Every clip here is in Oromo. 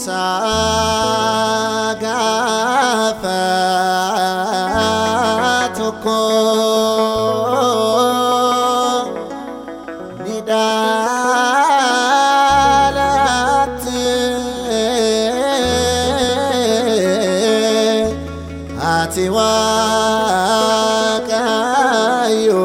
caamsaa gaafa tokko ni dhaalatti ati waaqayyo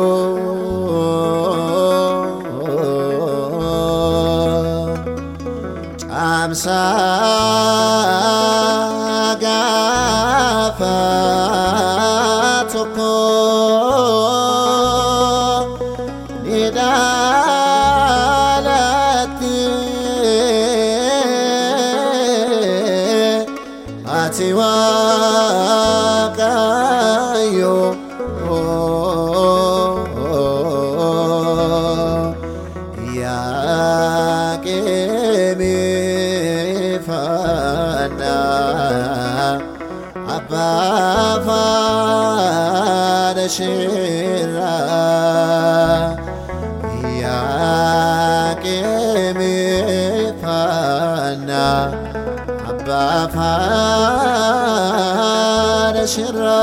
caamsaa gaafa tokko ni dhaalatti ati waaqayyo yaaqeemifana abbaafada shira yaaqeemifana abbaafada shira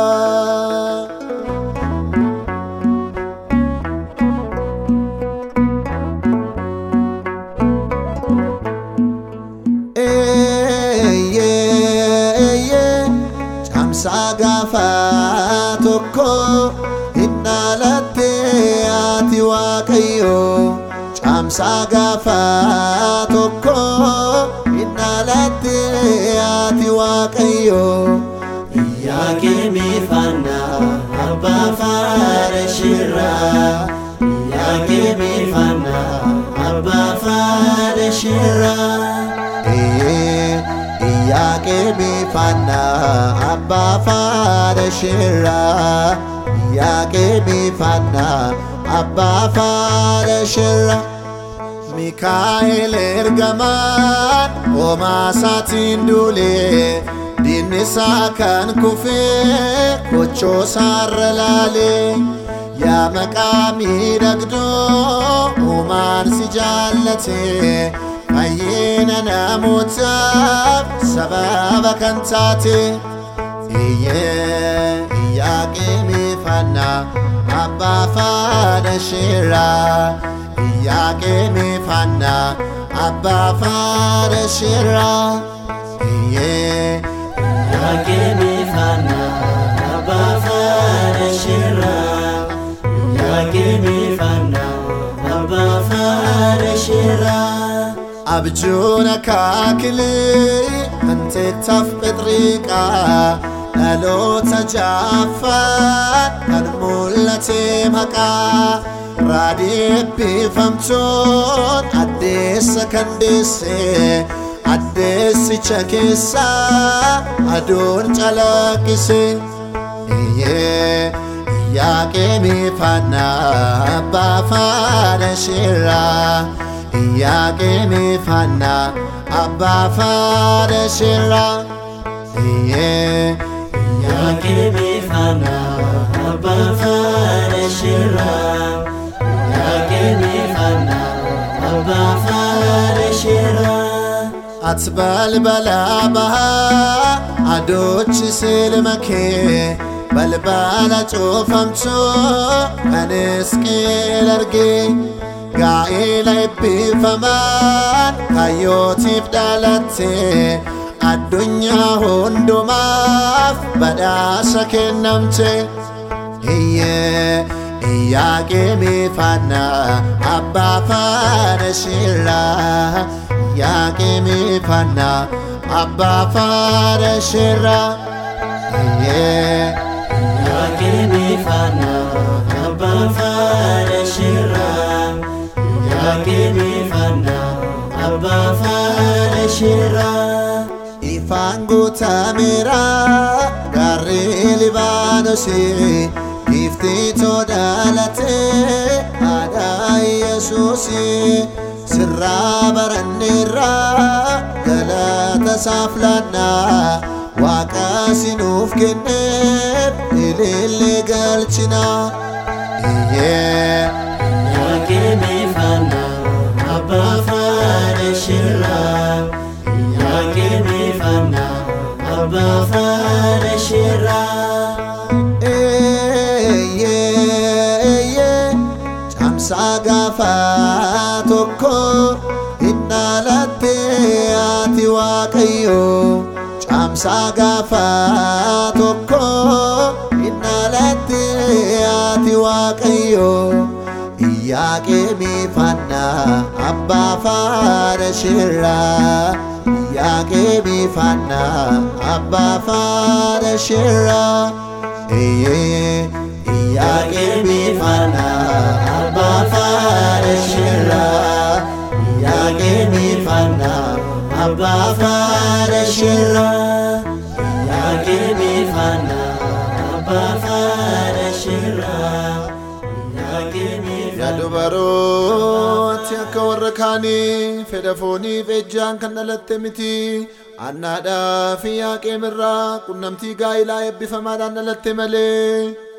caamsaa gaafa tokko hin dhaalatte ati waaqayyo caamsaa gaafa tokko hin dhaalatte ati waaqayyo Yaaqeemifana abbaa faara shirraa Yaaqeemifana abbaa faara shirraa yaaqeemifana abbaa faara shirraa yaaqeemifana abbaa faara shirraa Mikaa'el ergamaan homaa isaatiin duulee diinni isaa kan kufee kochoosaarra laalee yaa maqaa miidhagdoo uumaan si jaallatee fayyina namootaaf sababa kan taate iyyee yaaqeemifana abbaa faada shirraa yaaqeemifana abbaa faada shirraa iyyee Yaaqeemifana abbaa faara shirraa Yaaqeemifana abbaa faara shirraa abjuun akaakilee hanteettaaf phexriiqaa dhaloota jaaffaan kan mul'ate maqaa raadii eebbifamtoon addeessa kan deessee addeessicha keessaa aduun calaqqise iyyee yaaqeemifana abbaa faana shirraa yaaqeemifana abbaa faana shirraa iyyee Yaaqeemifana abbaa faara shirraa Yaaqeemifana abbaa faara shirraa ati balbalaa bahaa adoochi silma kee balbala cuufamtuu kan isqeel argee gaa'ela eebbifamaan kayyootiif dhalattee addunyaa hundumaaf badhaasa kennamte iyyee yaaqeemifana abbaa faana shirraa yaaqeemifana abbaa faana shirraa iyyee Yaaqeemifana abbaa faara shirraa Yaaqeemifana abbaa faara shirraa ifaan guutameera gaarri libaanoosii giiftii todaalatee aadaa yesuusii sirraa baranneerraa galata isaaf laannaa waaqa sinuuf kenneef ilillee galchinaa iyyee Yaaqeemifana abbaa faara shirraa abbaa faana shirraa. Eeyyee camsaa gaafa tokko hin dhaalatte ati waaqayyo camsaa gaafa tokko hin dhaalatte ati waaqayyo Iyyaaqeemi fanna abbaa faana shirraa Iyyaaqeemi fanna abbaa faana shirraa Eeyyee Iyyaaqeemi fanna abbaa faana shirraa Iyyaaqeemi fanna abbaa faana shirraa Yaaqeemi faana abbaa faana shirraa. Yaaqeemi Yaa dubarooti akka warra kaanii fedha fooniif ejjaan kan dhalatte miti annaadhaa fi yaaqeemirraa qunnamtii gaa'ilaa eebbifamaadhaan dhalatte malee